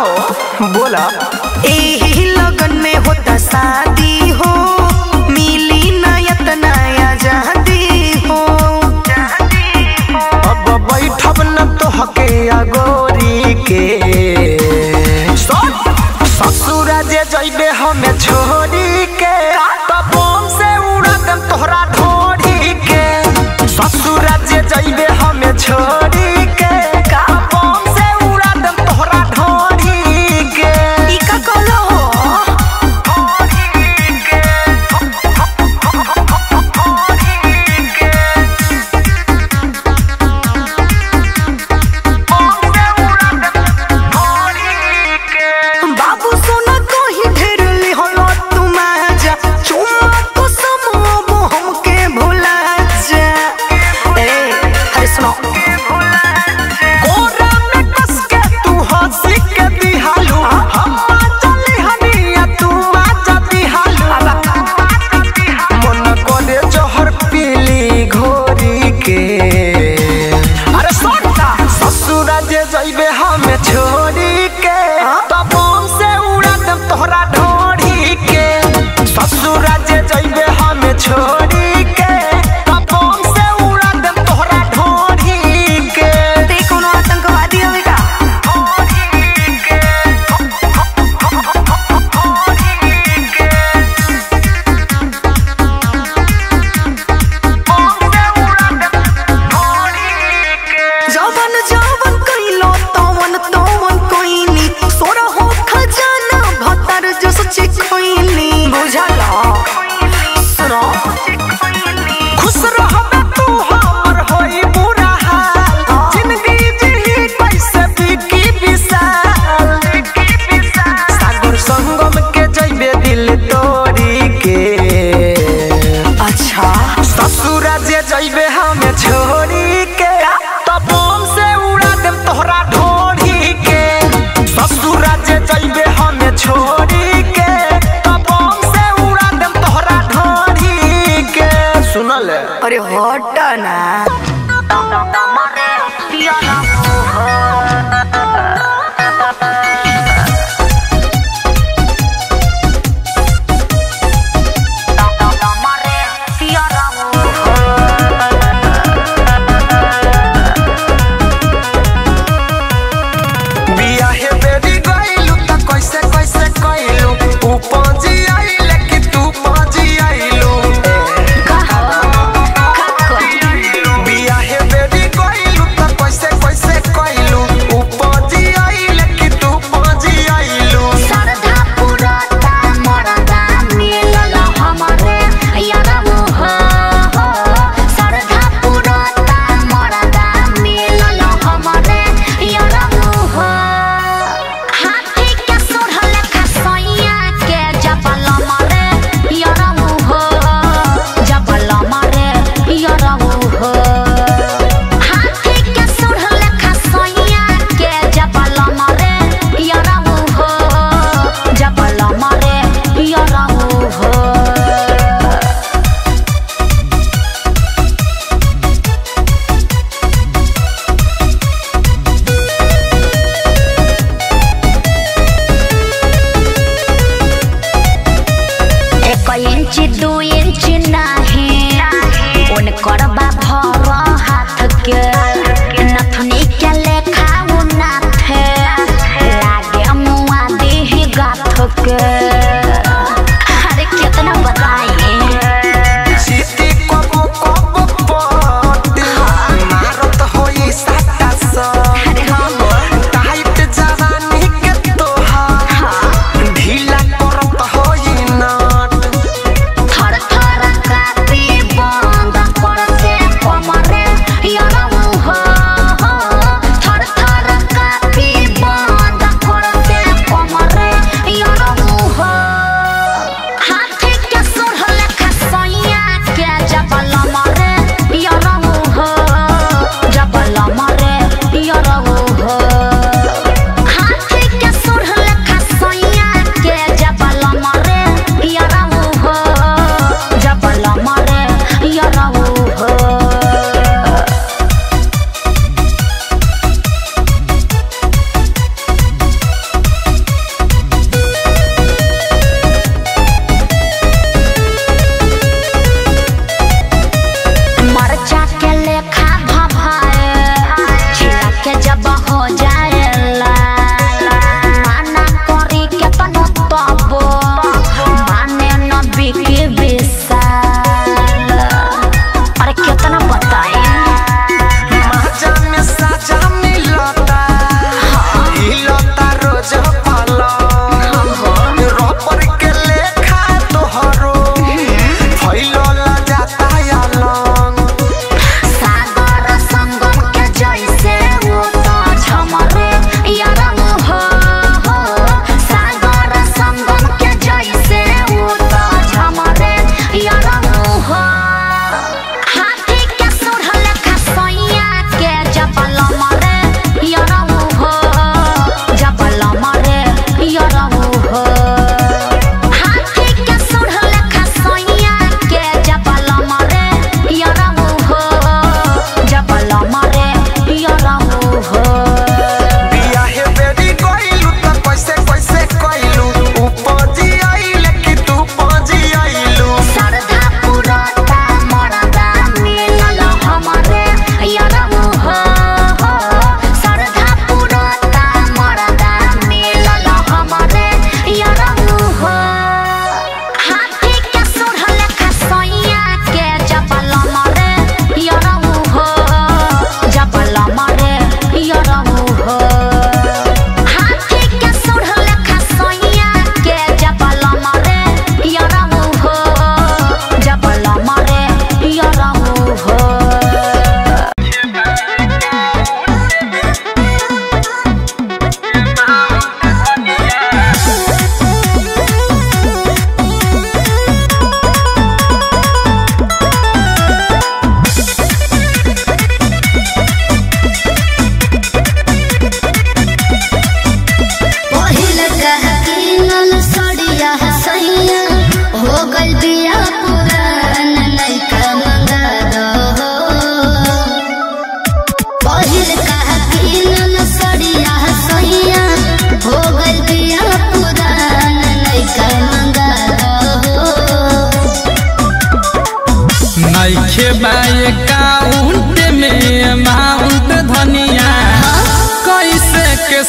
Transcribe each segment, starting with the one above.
बोला एही लगन में होता शादी हो मिली नयत नया जहदी हो अब बैठब न तो हके अगोरी के ससुरा जे जइबे हमें छोड़ी के तब बम से उड़ा देम तोहरा ढोरी के ससुरा जे जइबे हमें छोड़ी के तब बम से उड़ा देम तोहरा ढोरी के ई का कहलो हो बाबू सोना कहीं ढेर लिहलो तुम आजा चुम्मा तो समूह हमके भुला जा ए अरे सुनो कोरा में कस के तू हंसी के दिहालू हम चली हनिया तू आजा दिहालू मन कोले जहर पीली घोरी के अरे सोटा ससुरा जे जइबे हमें छोड़ी के तब बम से उड़ा देम तोहरा ढोरी के ससुरा जे जइबे हमें छोड़ी के तब बम से उड़ा देम तोहरा ढोरी के ते कोनो आतंकवादी हवे का जवन जवन कइलो तवन तवन कइनी सोरा हो खजाना भतर जो सच्ची खोइनी बुझला सुनो खुश रहबे तू हमर होई बुरा हाल जिंदगी जी कैसे बिकी विशाल सागर संगम के जइबे दिल तोड़ी के अच्छा ससुरा जे जइबे हमें छोड़ी के तब बम से उड़ा देम तोहरा ढोरी के ससुरा जे जइबे हमें छोड़ी के तब बम से उड़ा देम तोहरा ढोरी के सुनल है अरे हट ना बियाहे बेरी गइलू त कैसे कैसे कइलू ऊ पहुंची आइले कि तू पहुंची आइलू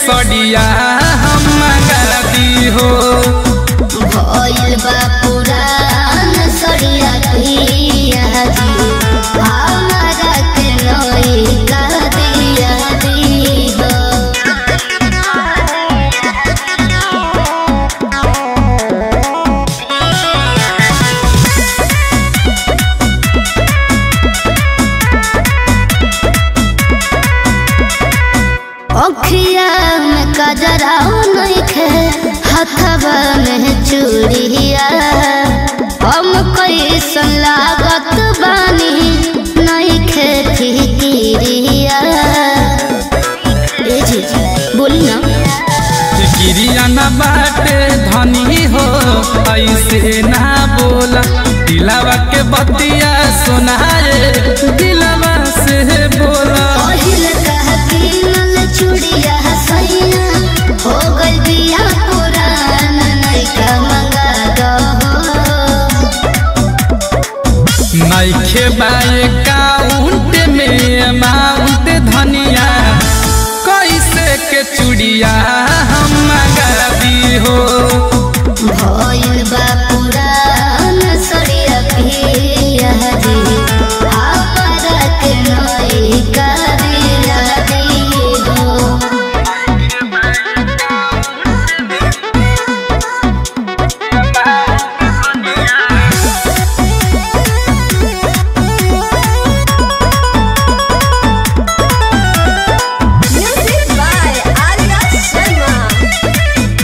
सड़िया हम मंगा दी हो भइल बा पुरान सड़िया पिया जी हमारा के नई का दिया दी हो अखिया में कजरा नइखे हथवा में चूड़िया हम कैसन लागत बानी नइखे फिकिरिया ए जी बोली ना गिरिया न बाटे धनी हो ऐसे ना बोला दिलावा के बतिया सुनाए दिलावा से बोला पहिल कह किनल चूड़िया सैया हो गइल बिया पुरान नइका मंगा दहो नइखे बाए काउंट में अमाउंट धनिया कैसे के चूड़िया हम मंगा दी हो भइल बा पुरान सड़िया पिया जी हमारा के नई का दिया दी हो Music by Arya Sharma.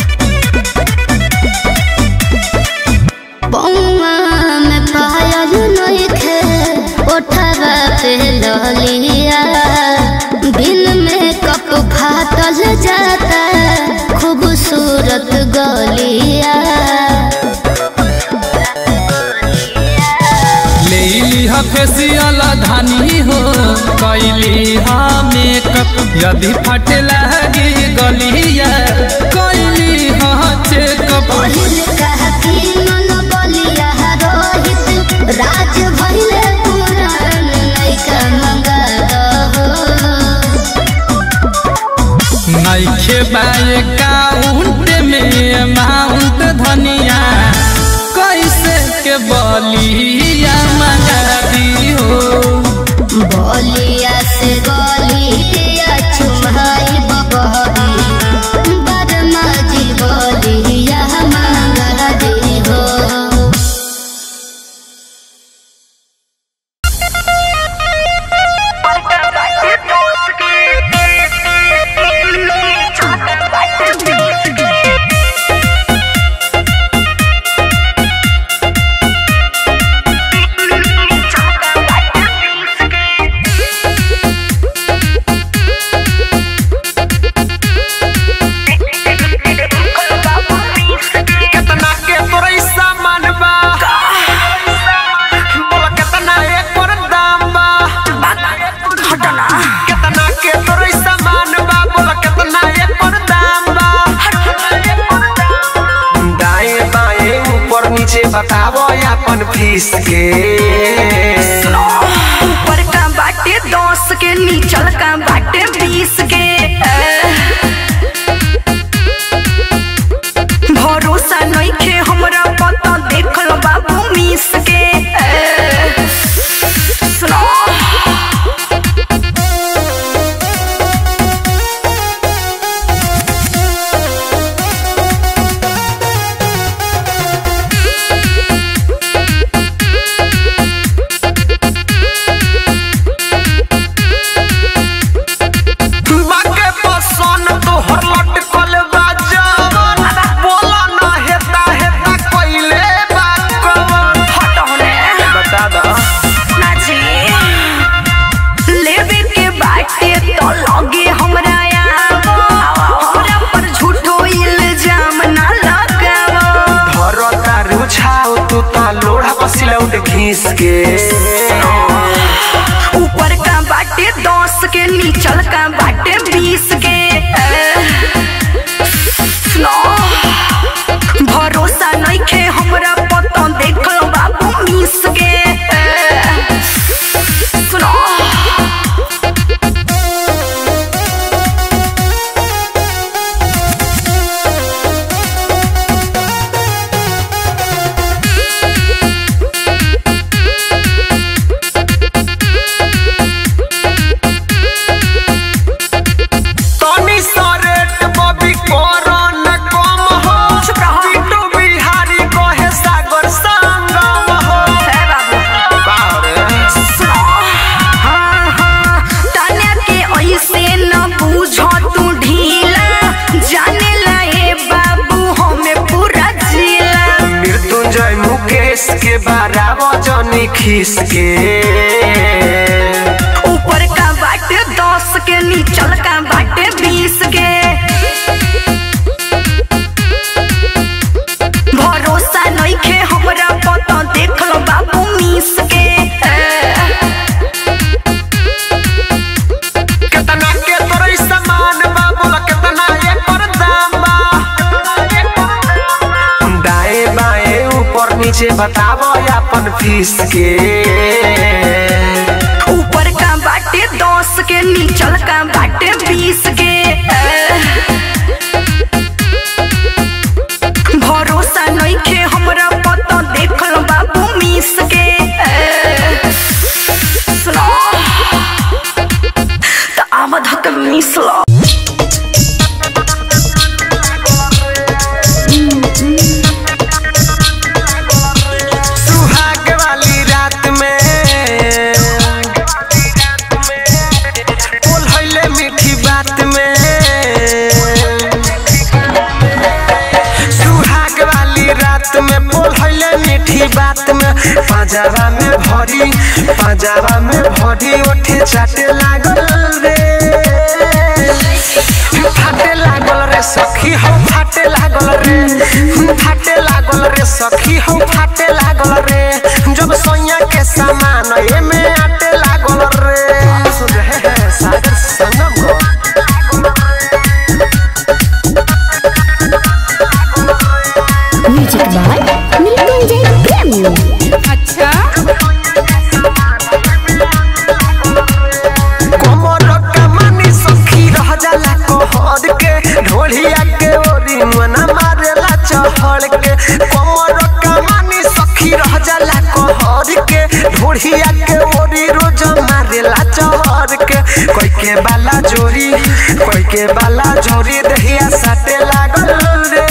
बउआ में पायल नइखे ओठवा पे ललिया बिन में कप फाटल जाता खूबसूरत गलिया ले लिहा फेसियल धानी हो कैली हा मेकअप यदि फटे लगी गलिया कैली हा चेकअप पहिल कह किनल बलिया रोहित राज भइले पुरान नइका मंगा दहो नइखे बाए काउंट में अमाउंट धनिया कैसे के बलिया मंगा दी हो बलिया से गलिया चुमाई बबही बदमा जी बलिया मंगा दी हो केतना के तोरई सामान बा बोला केतना एकर दाम बा हटना केतना के तोरई सामान बा बोला केतना एकर दाम बा दाएं बाएं ऊपर नीचे बतावो अपन फीस के ऊपर का बाटे दस के नीचल का बाटे बीस के भरोसा नइखे हमरा पता देखल बाबू मिस के सुनो बाके पसंद तोहर लटकल बा जवन बोला ना हेता हेता कइले बा कवन हट होने बता दा नाची लेवे के बाटे तो लगे हमरा आवो हमरा पर झूठो इल्जाम ना लगावो धरो तारू छाओ तू ता लोढ़ा पसिलौट घीस के ऊपर का बाटे दस के नीचल का बाटे बीस के सुनो भरोसा नइखे हमरा पता देखल बाबू मिस के सुनो जनी खीस के ऊपर का बाटे दस के नीचल का बाटे बीस के भरोसा नइखे हमरा पता देख लो बाबू मीस के कितना के तोरे सामान बा बोला कितना एकर दाम बा दाएं बाएं ऊपर नीचे बतावो अपन फीस के ऊपर का बाटे दस के नीचल का बाटे बीस के भरोसा नइखे हमरा पता देख लो बाबू मीस के सुनो त आमद हक मीस लो सुहाग वाली रात में बोल हइले मीठी बात में सुहाग वाली रात में बोल हइले मीठी बात में पाजावा में भरी पाजावा में भरी ओठे चाटे लागल रे फाटे लागल रे सखी हो फाटे लागल रे फाटे लागल रे सखी हो फाटे लागल रे जब सोया के सामान एमे आटे लागल रे सुन रहे हैं सागर संगम को म्यूजिक बाय मृत्युंजय प्रेमी कमर कमानी सखी रह जाला कहर के ढोलिया के ओरी मना मारेला चहड़ के कमर कमानी सखी रह जाला कहर के ढोलिया के ओरी रोज मारेला चहड़ के कोई के बाला जोरी कोई के बाला जोरी दहिया साटे लागल रे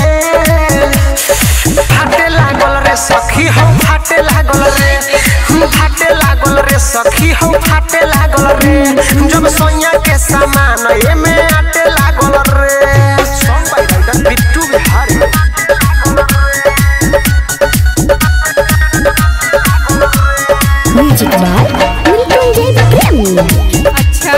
फाटे लागल रे सखी हो फाटे लागल रे फाटे लागल रे सखी हो फाटे लागल रे जब सोया के सामान एमे आटे लागल रे song by writer Bittu Bihari music by Mrityunjay Premi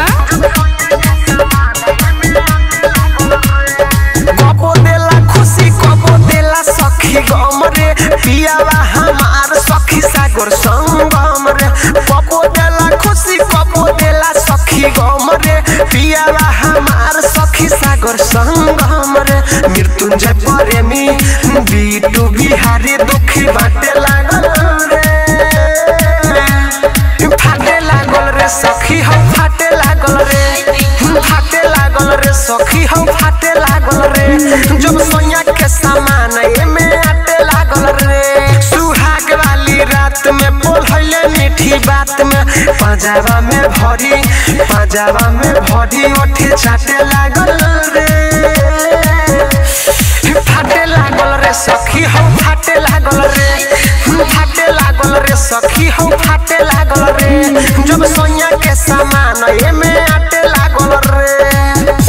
कबो देला खुशी कबो देला सखी गम रे पियावा हमार सखी सागर संगम रे कबो देला खुशी कबो देला सखी गम रे पियावा हमार सखी सागर संगम रे मृत्युंजय प्रेमी बीटू बिहारी दुखी बाटे लागल रे फाटे लागल रे सखी हम फाटे लागल रे फाटे लागल रे सखी हम फाटे लागल रे जब सोया के सामान एमे आटे लागल रे सुहाग वाली रात में बोल हइले मीठी बात में पंजाबा में भरी पंजाबा में भरी ओठे चाटे लागल रे फाटे लागल रे सखी हम फाटे लागल रे फाटे लागल रे सखी हम फाटे लागल रे जब सोया के सामान एमे आटे लागल रे